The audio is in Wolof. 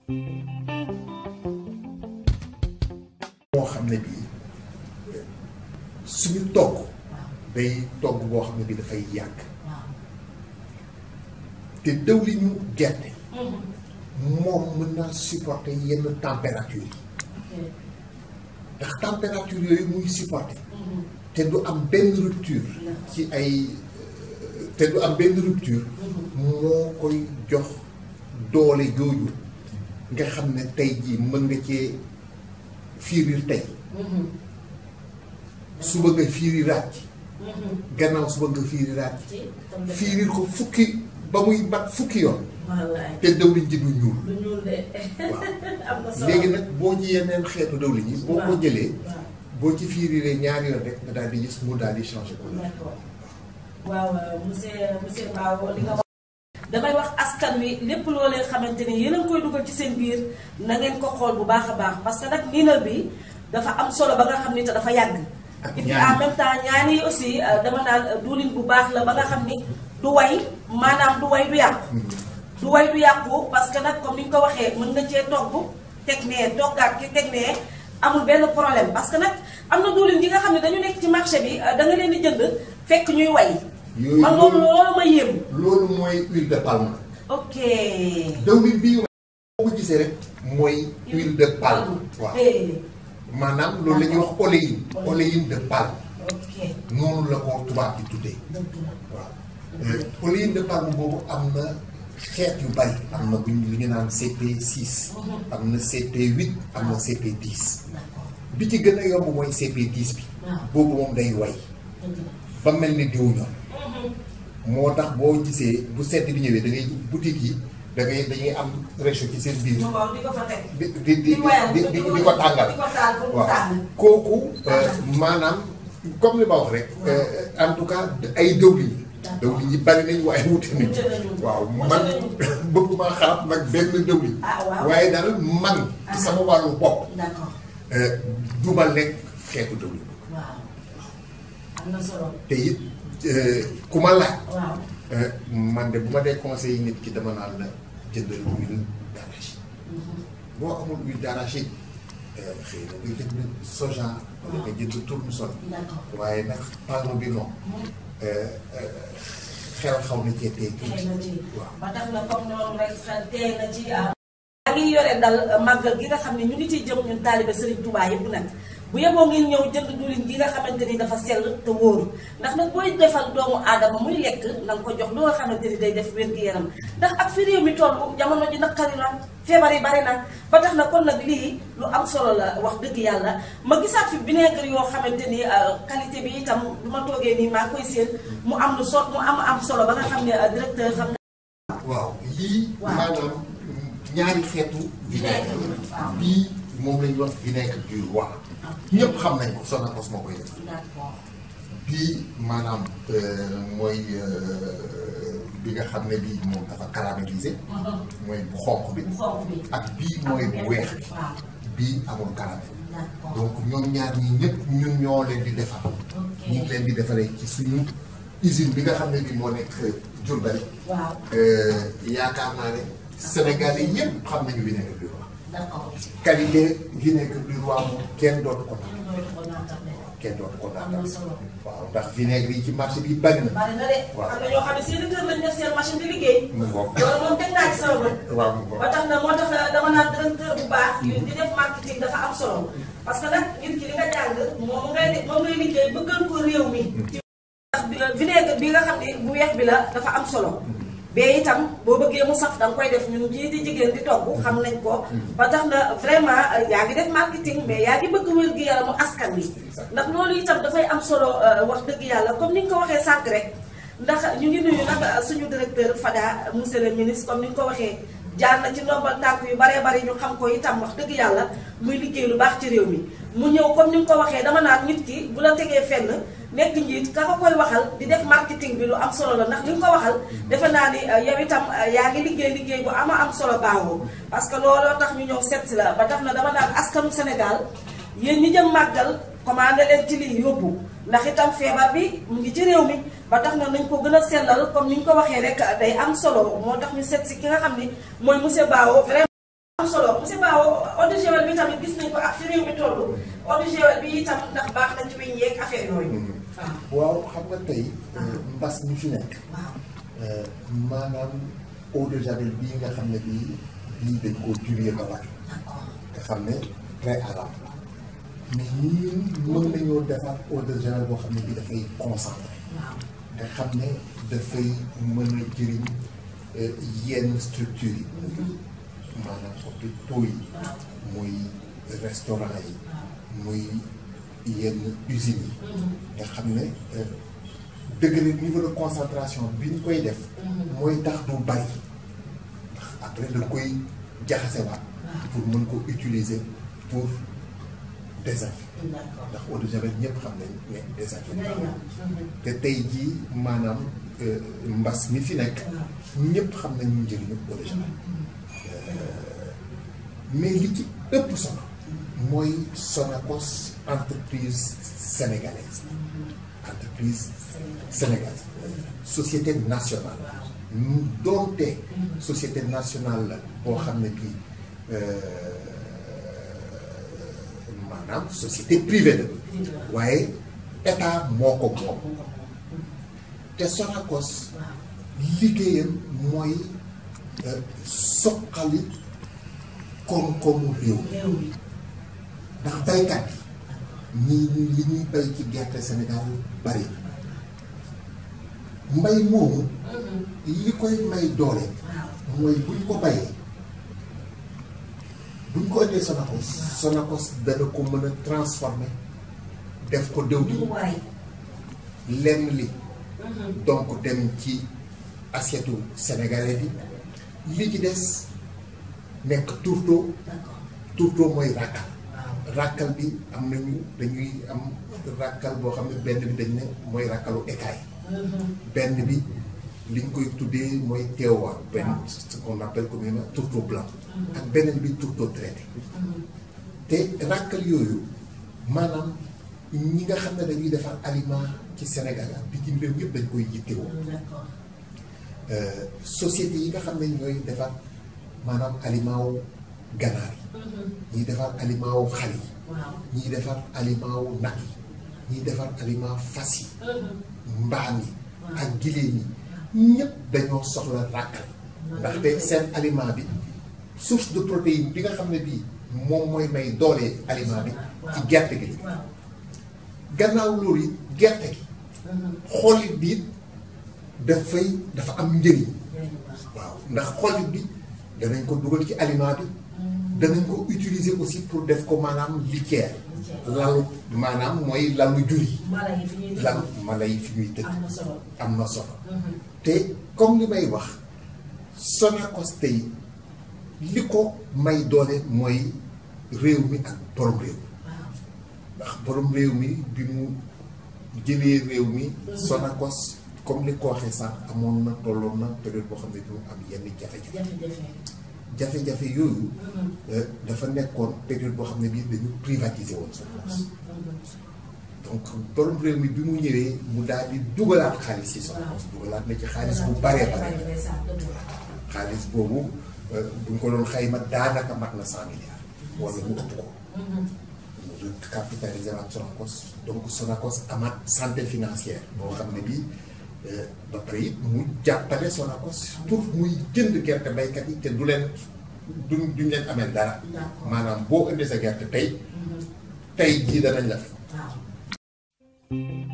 moo xam ne bii suñu togg day togg boo xam ne bii dafay yàgg te dëwlinu gerte moom mën naa supporter yenn température yi ndax température yooyu muy supporter te du am benn rupture ci ay te du am benn rupture moo koy jox doole jooju nga xam ne tey jii mën nga cee fiirir tey suba nga fiiriraat ci gannaaw suba nga fiiriraat ci fiirir ko fukki ba muy mat fukki yoon te dëwlin ji du ñuul waaw léegi nag boo ci yeneen xeetu dëwlin yi boo ko jëlee boo ci fiiriree ñaari yoon rek nga daal di gis mu daal di changé ko waaw monsieur monsieur Mbaw li nga wax damay wax askan wi lépp loo leen xamante ni yéen a ngi koy dugal ci seen biir na ngeen ko xool bu baax a baax parce que nag niinal bi dafa am solo ba nga xam ni te dafa yàgg et puis en même temps ñaan yi aussi dama naan duulin bu baax la ba nga xam ni du way maanaam du way du yàqu du way du yàqu parce que nag comme ni ñu ko waxee mën nga cee togg teg nee toggaat ki teg nee amul benn problème parce que nag am na duulin yi nga xam ne dañu nekk ci marché bi da nga leen di jënd fekk ñuy way yooyu man loolu loolu ma yéem loolu mooy huile de palme ok dëwlin bii boo ko gisee rek mooy huile de palme waaw Eh, maanaam loolu la ñuy wax oléine oléine de palme ok noonu la ko tubaab bi tuddee dëgg la waaw oléine de palme boobu am na xeet yu bari am na bu ñu li ñu naan CP6 am na CP8 am na CP10 d'accord bi ci gën a yomb mooy CP10 bi waaw boobu moom day way dëgg la ba mel ni diw ñor moo tax boo gisee bu sedd bi ñëwee da ngay boutique yi da ngay dañuy am réchaud ci seen biir ma waaw di ko fa teg di di di di wayal di di di ko tàngal di ko taal pour mu waaw tàng kooku maanaam comme li ma wax rek en tout cas ay dëwlin dëwlin yi bari nañ waaye wute nañ Wute nañu. waaw Wute man nañu. bëgg maa xalaat nag benn dëwlin Ah, waaw. waaye daal man ci sama wàllu bopp d'accord du ma lekk xeetu dëwlin waaw am na solo te it ku ma laaj waaw man de bu ma dee conseil nit ki dama naan la jëndal huile d'arachide boo amul huile d'arachide xëy na nga jënd soja wala nga jënd tournesol d'accord waaye nag palme bi moom xel xaw na cee tey xëy tuuti na ci waaw ba tax na comme noonu rek xel tey na ci ah yaa ngi yore dal màggal gi nga xam ne ñu ngi ciy jëm ñun taalibe Serigne Touba yëpp nag bu yeboo ngeen ñëw jënd diwlin gi nga xamante ni dafa sell te wóoru ndax nag booy defal doomu aadama muy lekk na nga ko jox loo nga xamante ni day def wér-gu-yaram ndax ak fi réew mi toll jamono ji naqari na feebar yi bari na ba tax na kon nag lii lu am solo la wax dëgg yàlla ma gisaat fi vinaigre yoo xamante ni qualité bi itam bu ma toogee nii maa koy seen mu am lu sot mu am am solo ba nga xam ne directeur xam waaw lii Waaw. maanaam ñaari xeetu vinaigre waaw. bii moom la ñuy wax vinaigre du roi ñëpp xam nañ ko Sonacos moo koy def d'accord bii maanaam mooy bi nga xam ne bii moom dafa caramélisé mooy bu xonq bi bu xonq bi ak bii mooy bu weex bi waaw bii amul caramel d'accord donc ñoom ñaar ñi ñëpp ñun ñoo leen di defar ok ñu ngi leen di defaree ci suñu usine bi nga xam ne bii moo nekk Diourbel waaw yaakaar naa ne Sénégal yi ñëpp xam nañu vinaigre du roi d'accord qualité vinaigre du roi moom kenn dootu ko naan loolu ko naatable kenn dootu ko am naan na solo waaw ndax vinaigre yi ci marché bi bari na bari na de Waaw. am na ñoo xam ne seen kër lañ def seen machine di liggéey mu ngoog loolu moom teg naa ci sama bët waaw mu ngoog ba tax na moo tax dama naan directeur bu baax yu di def marketing dafa am solo parce que nag nit ki li nga jàng moom ngay moom ngay liggéey bëggal ko réew mi ndax bi- vinaigre bi nga xam ne bu weex bi la dafa am solo bee itam boo bëggee mu saf da nga koy def ñun jii di jigéen di togg xam nañ ko ba tax na vraiment euh, yaa ngi def marketing mais yaa ngi bëgg wér gi yaramu askan wi ndax loolu itam dafay am solo euh, wax dëgg yàlla comme ni nga ko waxee sànq rek ndax ñu ngi nuyu nag suñu directeur Fada monsieur le ministre comme ni nga ko waxee jaar na ci ndombal tànk yu baree bari ñu xam ko itam wax dëgg yàlla muy liggéey lu baax ci réew mi mu ñëw comme ni nga ko waxee dama naan nit ki bu la tegee fenn nekk njiit ka ko koy waxal di def marketing bi lu am solo la ndax li nga ko waxal defe naa ni euh, yow itam euh, yaa ngi liggéey liggéey bu ama am solo baawoo parce que looloo tax ñu ñëw seet si la ba tax na dama naan askanu Sénégal yéen ñi jëm màggal commandé leen ci lii yóbbu ndax itam feebar bi mu ngi ci réew mi ba tax na nañ ko gën a sellal comme ni ñu ko waxee rek day am solo moo tax ñu seet si ki nga xam ni mooy monsieur Bao vraiment am solo monsieur Ba eau de javel bi tamit gis nañ ko ak fi réew mi toll eau de javel bi itam ndax baax na ci weñ yeeg affaire yooyu. waaw xam nga tey mbas mi fi nekk waaw maanaam eau de javel bii nga xam ne bii bii dañ koo juree ba pare d'accord nga xam ne préalable la mais ñun mën nañoo defar eau de javel boo xam ne bii dafay concentré waaw nga xam ne dafay mën a jëriñ yenn structures yi maanaam hôpitaux yi waaw muy restaurant yi muy yenn usines yi nga xam ne degré niveau de concentration bi ñu koy def mooy tax du bari ndax après da koy jaxasewaat pour mën ko utiliser pour désinfecter d'accord ndax eau de javel ñëpp xam nañ ne désinfectant Ngay te tey jii maanaam euh, mbas mi fi nekk ñëpp xam nañ njëriñu eau de javel mais li ci ëpp solo mooy Sonacos entreprise sénégalaise entreprise sénégalaise société nationale mu doonte société nationale la boo xam ne bii maanaam société privée la waaye état moo ko moom te Sonacos liggéeyam mooy soqali koom-koomu réew mi réew mi ndax baykat yi ñii ñu li ñuy bay ci gerte Sénégal bari mbay moomu li koy may doole waaw mooy buñ ko bayee buñ ko indee Sonacos Sonacos dana ko mën a transformer def ko lu diwlin waay lenn li donc dem ci assiette sénégalais bi li ci des nekk tourteau d'accord tourteau mooy ràkkal waaw ràkkal bi am nañu dañuy am ràkkal boo xam ne benn bi dañ ne mooy ràkkalu écaille benn bi liñ koy tuddee mooy teewa benn ce qu'on appelle communément tourteau blanc ak beneen bi tourteau traité te ràkkal yooyu maanaam ñi nga xam ne dañuy defar aliment ci Sénégal ak bitim réew yëpp dañ koy yittewoo d'accord Euh, société yi nga xam ne ñooy defar maanaam aliment wu ganaar yi ñiy defar aliment wu xar yi waaw ñiy defar aliment wu nag yi ñiy defar aliment fas yi mbaam yi ak giléem yi ñëpp dañoo soxla ràkkal ndaxte seen aliment bi source de protéine bi nga xam ne bii moom mooy may doole aliment bi ci gerte gi la waaw gannaaw loolu it gerte gi xollit bi it dafay dafa am njëriñ waaw ndax xollit bi danañ ko dugal ci aliment bi danañ ko utiliser aussi pour def ko maanaam litière lalu maanaam mooy lalu jur yi mala yi fi ñuy def lalu mala yi fi ñuy tëdd am na solo am na solo te comme li may wax Sonacos tey li ko may doole mooy réew mi ak borom réew waaw ndax borom réew mi bi mu jëlee réew mi Sonacos comme li ko waxee sax amoon na tolloon na période boo xam ne du am yenn jafe-jafe jafe-jafe jafe-jafe yooyu euh, dafa nekkoon période boo xam ne bii dañu privatiser woon Sonacos donc borom réew mi bi mu ñëwee mu daal di dugalaat xaalis yi Sonacos dugalaat na ci xaalis bu baree bare xaalis boobu euh, buñ ko doon xayma daanaka mat na cent milliards wala mu ëpp ko mu capitaliser waat Sonacos donc Sonacos amaat santé financière boo xam ne bii euh, ba pare it mu jàppale Sonacos pour muy jënd gerte baykat yi te du leen duñ duñ leen amee dara D'accord. maanaam boo indee sa gerte tey tey jii danañ la fi waaw